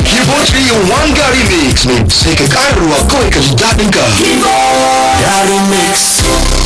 Kibo 3 in 1 Gary Mix ne sai ka ƙara ruwa kawai ka ji daɗin ka. Gary Mix.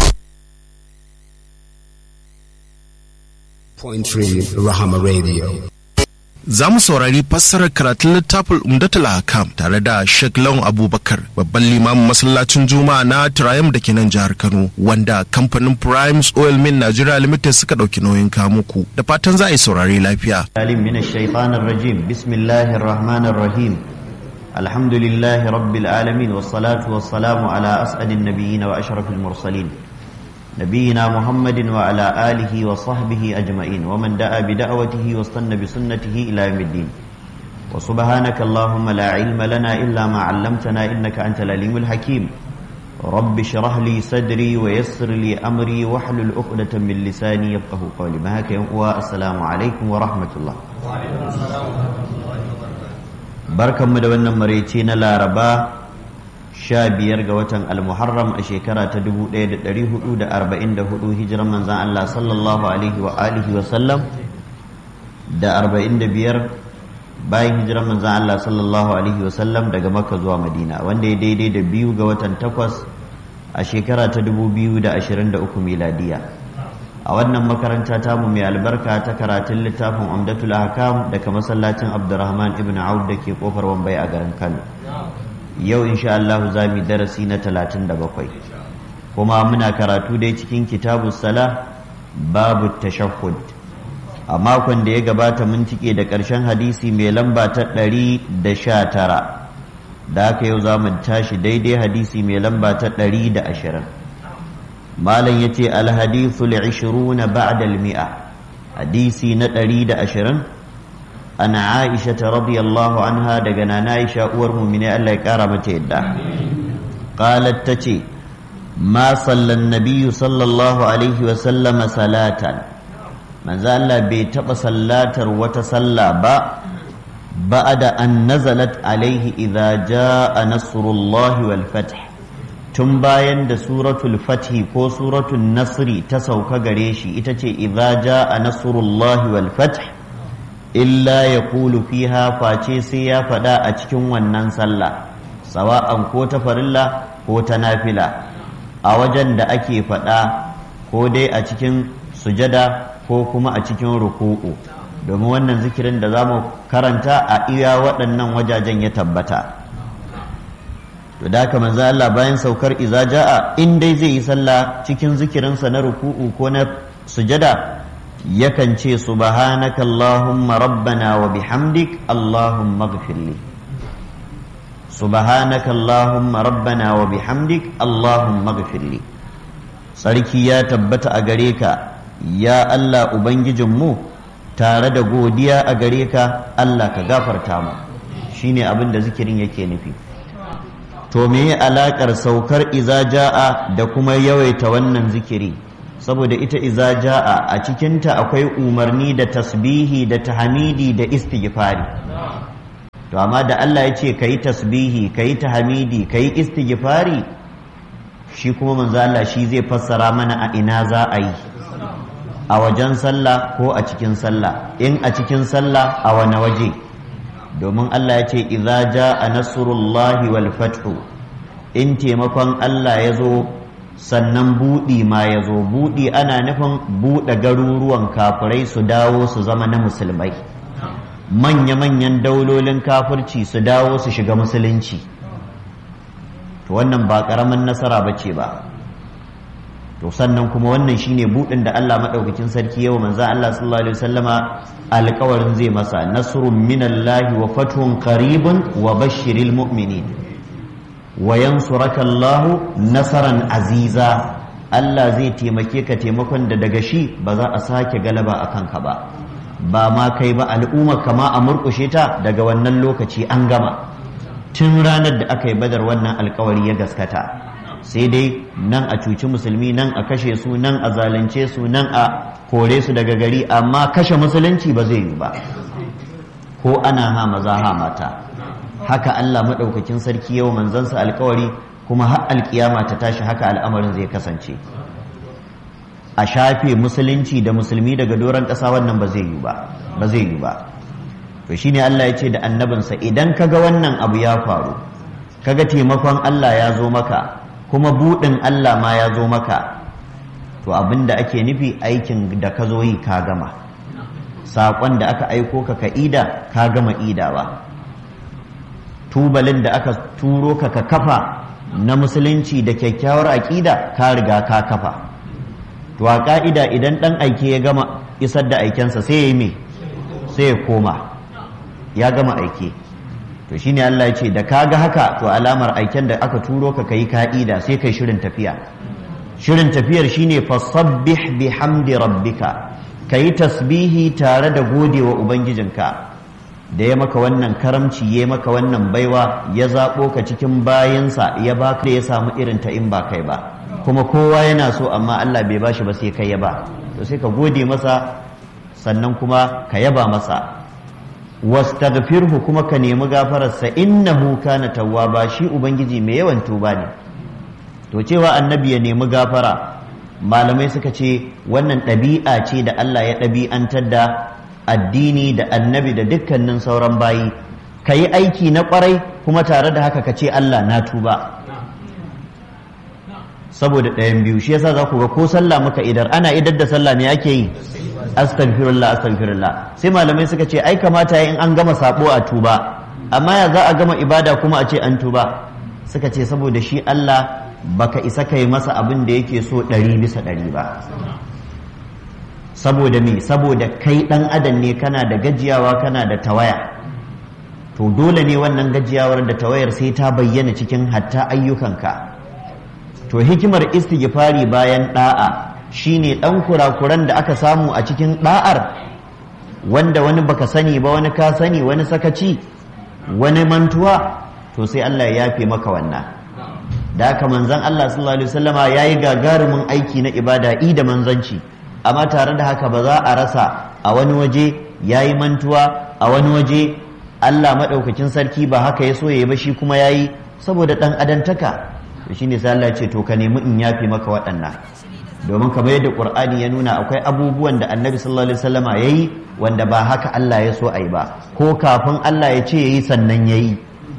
Point 3 Rahama Radio. za mu saurari fassarar karatun littafin umdatul hakam tare da Sheikh Lawan Abubakar babban limamin masallacin Juma'a na Triumph da ke nan jihar Kano wanda kamfanin Primes Oil Mill Nigeria Limited suka ɗauki nauyin kamuku da fatan za a yi saurari lafiya. العليم من الشيطان الرجيم بسم الله الرحمن الرحيم الحمد لله رب العالمين والصلاة والسلام على أسعد النبيين وأشرف المرسلين نبينا محمد وعلى آله وصحبه أجمعين ومن دعا بدعوته واستنى بسنته إلى يوم الدين وسبحانك اللهم لا علم لنا إلا ما علمتنا إنك أنت العليم الحكيم رب اشرح لي صدري ويسر لي أمري واحلل عقدة من لساني يفقه قولي ما هكا السلام عليكم ورحمة الله barkanmu da wannan maraice na laraba sha biyar ga watan almuharram a shekara ta 1444 hijiran manzan Allah sallallahu alaihi wa alihi wa sallam da 45 bayan hijiran manzan Allah sallallahu alaihi wa sallam daga makka zuwa madina wanda ya daidai da biyu ga watan takwas a shekara ta 2023 miladiya a wannan makaranta tamu mai albarka ta karatun littafin umdatul ahkam daga masallacin abdurrahman ibn auf da ke kofar wambai a garin kano yau insha Allah za mu darasi na 37 kuma muna karatu dai cikin kitabu sala babu tashahhud a makon da ya gabata mun tike da ƙarshen hadisi mai lamba ta 119 da haka yau za mu tashi daidai hadisi mai lamba ta 120 malam ya ce alhadithul 20 ba'da al-mi'a hadisi na 120 an aisha ta radiyallahu anha daga nana aisha uwar mumine Allah ya kara mata yadda qalat tace ma sallan nabiyyu sallallahu alaihi wa sallama salatan manzo Allah bai taba sallatar wata salla ba ba'da an nazalat alaihi idza jaa nasrullahi wal fath tun bayan da suratul fathi ko suratul nasri ta sauka gare shi ita ce idza jaa nasrullahi wal fath illa ya kulu fiha face sai ya faɗa a cikin wannan sallah sawa'an ko ta farilla ko ta nafila a wajen da ake faɗa ko dai a cikin sujada ko kuma a cikin ruku'u domin wannan zikirin da za mu karanta a iya waɗannan wajajen ya tabbata to da haka manzo Allah bayan saukar iza ja'a in dai zai yi sallah cikin zikirinsa na ruku'u ko na sujada yakan ce subhanaka Allahumma rabbana wa bihamdik Allahumma gfirli subhanaka Allahumma rabbana wa bihamdik Allahumma gfirli sarki ya tabbata a gare ka ya Allah ubangijinmu tare da godiya a gare ka Allah ka gafarta mu shine abin da zikirin yake nufi to me alakar saukar iza ja'a da kuma yawaita wannan zikiri saboda ita iza ja'a a cikinta akwai umarni da tasbihi da tahmidi da istighfari to amma da Allah ya ce kayi tasbihi kayi tahmidi kayi istighfari shi kuma manzo Allah shi zai fassara mana a ina za a yi a wajen sallah ko a cikin sallah in a cikin sallah a wani waje domin Allah ya ce idza jaa nasrullahi wal fathu in taimakon Allah ya zo sannan buɗi ma ya zo buɗi ana nufin buɗe garuruwan kafirai su dawo su zama na musulmai manya-manyan daulolin kafirci su dawo su shiga musulunci to wannan ba ƙaramin nasara ba ce ba to sannan kuma wannan shine buɗin da Allah maɗaukakin sarki yau manzo Allah sallallahu alaihi wasallama alƙawarin zai masa nasrun minallahi wa fathun qaribun wa bashiril mu'minin wa yansuraka Allah nasaran aziza Allah zai taimake ka taimakon da daga shi ba za a sake galaba a kanka ba ba ma kai ba al'umma kama a murkushe ta daga wannan lokaci an gama tun ranar da aka yi badar wannan alkawari ya gaskata sai dai nan a cuci musulmi nan a kashe su nan a zalunce su nan a kore su daga gari amma kashe musulunci ba zai yi ba ko ana ha maza ha mata haka Allah maɗaukakin sarki yau manzansa alkawari kuma har alkiyama ta tashi haka al'amarin zai kasance a shafe musulunci da musulmi daga doron ƙasa wannan ba zai yi ba ba zai yi ba to shine Allah ya ce da annabinsa idan kaga wannan abu ya faru kaga taimakon Allah ya zo maka kuma buɗin Allah ma ya zo maka to abin da ake nufi aikin da ka zo yi ka gama saƙon da aka aiko ka ka ida ka gama idawa tubalin da aka turo ka ka kafa na musulunci da kyakkyawar aƙida ka riga ka kafa to a ƙa'ida idan ɗan aike ya gama isar da aikensa sai ya yi me sai ya koma ya gama aike to shine Allah ya ce da ka ga haka to alamar aiken da aka turo ka kai ka'ida sai kai shirin tafiya shirin tafiyar shine fasabbih bihamdi rabbika kayi tasbihi tare da godewa ubangijinka da ya maka wannan karamci ya maka wannan baiwa ya zaɓo ka cikin bayansa ya baka da ya samu irin ta in ba kai ba kuma kowa yana so amma Allah bai bashi ba sai kai ya ba to sai ka gode masa sannan kuma ka yaba masa wastaghfirhu kuma ka nemi gafararsa innahu kana tawwaba shi ubangiji mai yawan tuba ne to cewa annabi ya nemi gafara malamai suka ce wannan ɗabi'a ce da Allah ya ɗabi'antar da addini da annabi da dukkanin sauran bayi ka yi aiki na ƙwarai kuma tare da haka ka ce Allah na tuba saboda ɗayan biyu shi yasa za ku ga ko sallah muka idar ana idar da sallah me ake yi astaghfirullah astaghfirullah sai malamai suka ce ai kamata in an gama sabo a tuba amma ya za a gama ibada kuma a ce an tuba suka ce saboda shi Allah baka isa kai masa abin da yake so ɗari bisa ɗari ba saboda me saboda kai ɗan adam ne kana da gajiyawa kana da tawaya to dole ne wannan gajiyawar da tawayar sai ta bayyana cikin hatta ayyukanka to hikimar istighfari bayan da'a shine ɗan kurakuran da aka samu a cikin da'ar wanda wani baka sani ba wani ka sani wani sakaci wani mantuwa to sai Allah ya yafe maka wannan da haka manzon Allah sallallahu alaihi wasallama yayi gagarumin aiki na ibada i da manzanci amma tare da haka ba za a rasa a wani waje yayi mantuwa a wani waje Allah madaukakin sarki ba haka ya so yayi ba shi kuma yayi saboda dan adantaka to shine sai Allah ya ce to ka nemi in yafe maka waɗannan domin kamar yadda Qur'ani ya nuna akwai abubuwan da Annabi sallallahu alaihi wasallama yayi wanda ba haka Allah ya so ayi ba ko kafin Allah ya ce yayi sannan yayi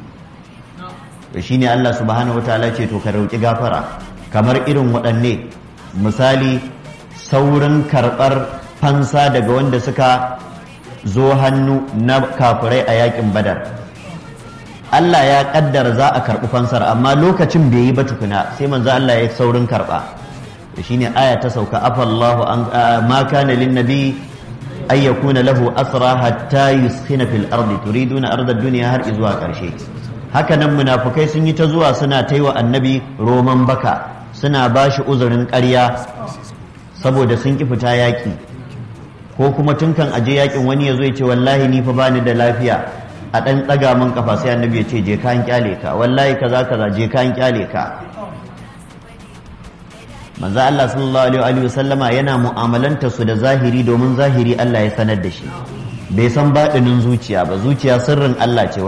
to shine Allah subhanahu wataala ce to ka roki gafara kamar irin waɗanne misali saurin karɓar fansa daga wanda suka zo hannu na kafirai a yakin badar Allah ya kaddara za a karɓi fansar amma lokacin bai yi ba tukuna sai manzo Allah ya saurin karɓa to shine aya ta sauka afallahu an ma kana lin nabi ay yakuna lahu asra hatta yuskhina fil ardi turiduna arda dunya har izuwa ƙarshe haka nan munafukai sun yi ta zuwa suna ta yi wa annabi roman baka suna ba shi uzurin ƙarya saboda sun ƙi fita yaƙi ko kuma tun kan aje yaƙin wani ya zo ya ce wallahi ni fa bani da lafiya a ɗan ɗaga min kafa sai annabi ya ce je ka an kyale ka wallahi kaza kaza je ka an kyale ka manzo Allah sallallahu alaihi wa sallama yana mu'amalanta su da zahiri domin zahiri Allah ya sanar da shi bai san baɗinin zuciya ba zuciya sirrin Allah ce